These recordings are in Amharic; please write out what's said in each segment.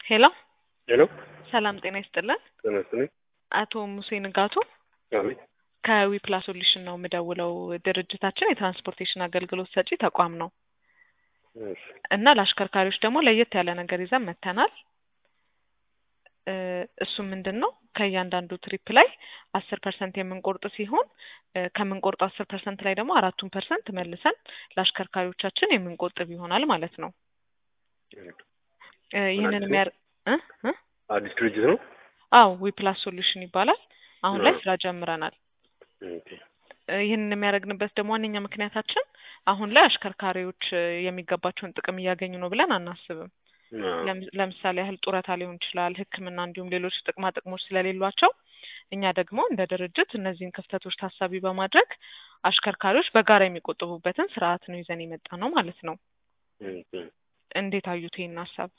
ሄሎ ሄሎ ሰላም ጤና ይስጥልን። ጤና ይስጥልኝ። አቶ ሙሴ ንጋቱ አቤት። ከዊ ፕላስ ሶሉሽን ነው የምደውለው። ድርጅታችን የትራንስፖርቴሽን አገልግሎት ሰጪ ተቋም ነው እሺ፣ እና ለአሽከርካሪዎች ደግሞ ለየት ያለ ነገር ይዘን መጥተናል። እ እሱም ምንድን ነው ከእያንዳንዱ ትሪፕ ላይ አስር ፐርሰንት የምንቆርጥ ሲሆን እ ከምንቆርጠው አስር ፐርሰንት ላይ ደግሞ አራቱን ፐርሰንት መልሰን ለአሽከርካሪዎቻችን የምንቆጥብ ይሆናል ማለት ነው። እ ይህንን አዲስ የሚያር እ እ አዲስ ድርጅት ነው። አዎ ዊ ፕላስ ሶሉሽን ይባላል። አሁን ላይ አዎ። ስራ ጀምረናል። ኦኬ። እ ይህንን የሚያደርግንበት ደግሞ ዋነኛ ምክንያታችን አሁን ላይ አሽከርካሪዎች እ የሚገባቸውን ጥቅም እያገኙ ነው ብለን አናስብም። አዎ። ለም- ለምሳሌ ያህል ጡረታ ሊሆን ይችላል፣ ሕክምና እንዲሁም ሌሎች ጥቅማ ጥቅሞች ስለሌሏቸው እኛ ደግሞ እንደ ድርጅት እነዚህን ክፍተቶች ታሳቢ በማድረግ አሽከርካሪዎች በጋራ የሚቆጥቡበትን ስርዓት ነው ይዘን የመጣ ነው ማለት ነው። ኦኬ። እንዴት አዩት ይህን ሀሳብ?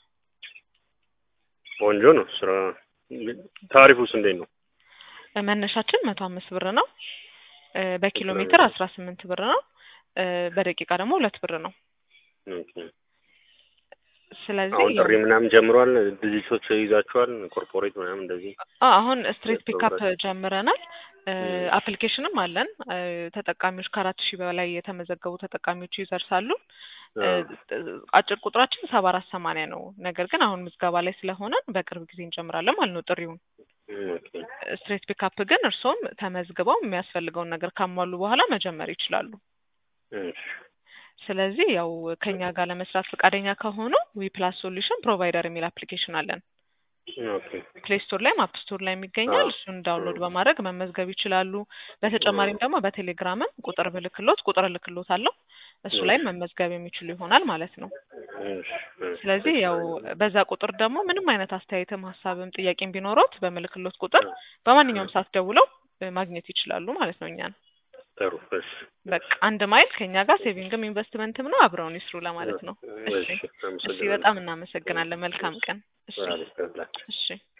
ቆንጆ ነው። ስራ ታሪፉስ እንዴት ነው? እ መነሻችን መቶ አምስት ብር ነው። እ በኪሎ ሜትር አስራ ስምንት ብር ነው። እ በደቂቃ ደግሞ ሁለት ብር ነው። ኦኬ። ስለዚህ አሁን ያው- ጥሪ ምናምን ጀምሯል። ድርጅቶች ይዛችኋል። ኮርፖሬት ምናምን እንደዚህ አ- አሁን ስትሪት ፒካፕ ያስተውላል። ጀምረናል። እ ም። አፕሊኬሽንም አለን። እ ተጠቃሚዎች ከአራት ሺህ በላይ የተመዘገቡ ተጠቃሚዎች ይደርሳሉ። እ አዎ። አጭር ቁጥራችን ሰባ አራት ሰማንያ ነው። ነገር ግን አሁን ምዝገባ ላይ ስለሆነን በቅርብ ጊዜ እንጀምራለን ማለት ነው ጥሪውን። ኦኬ። ስትሬት ፒካፕ ግን እርስዎም ተመዝግበው የሚያስፈልገውን ነገር ካሟሉ በኋላ መጀመር ይችላሉ። እሺ። ስለዚህ ያው ከኛ ጋር ለመስራት ፈቃደኛ ከሆኑ ዊ ፕላስ ሶሉሽን ፕሮቫይደር የሚል አፕሊኬሽን አለን። ኦኬ። ፕሌይ ስቶር ላይም አፕ ስቶር ላይ የሚገኛል። አዎ። እሱን ዳውንሎድ በማድረግ መመዝገብ ይችላሉ። በተጨማሪም ደግሞ በቴሌግራምም ቁጥር ብልክሎት ቁጥር እልክሎት አለው እሱ ላይም መመዝገብ የሚችሉ ይሆናል ማለት ነው። እሺ። እሺ። ስለዚህ ያው በዛ ቁጥር ደግሞ ምንም አይነት አስተያየትም ሀሳብም ጥያቄም ቢኖሮት በምልክሎት ቁጥር በማንኛውም ሰዓት ደውለው እ ማግኘት ይችላሉ ማለት ነው እኛን። ጥሩ። እሺ። በቃ አንድ ማይል ከኛ ጋር ሴቪንግም ኢንቨስትመንትም ነው አብረውን ይስሩ ለማለት ነው። እሺ እሺ። እሺ፣ አመሰግናለሁ። በጣም እናመሰግናለን። መልካም ቀን። እሺ አሪፍ ቀን። እሺ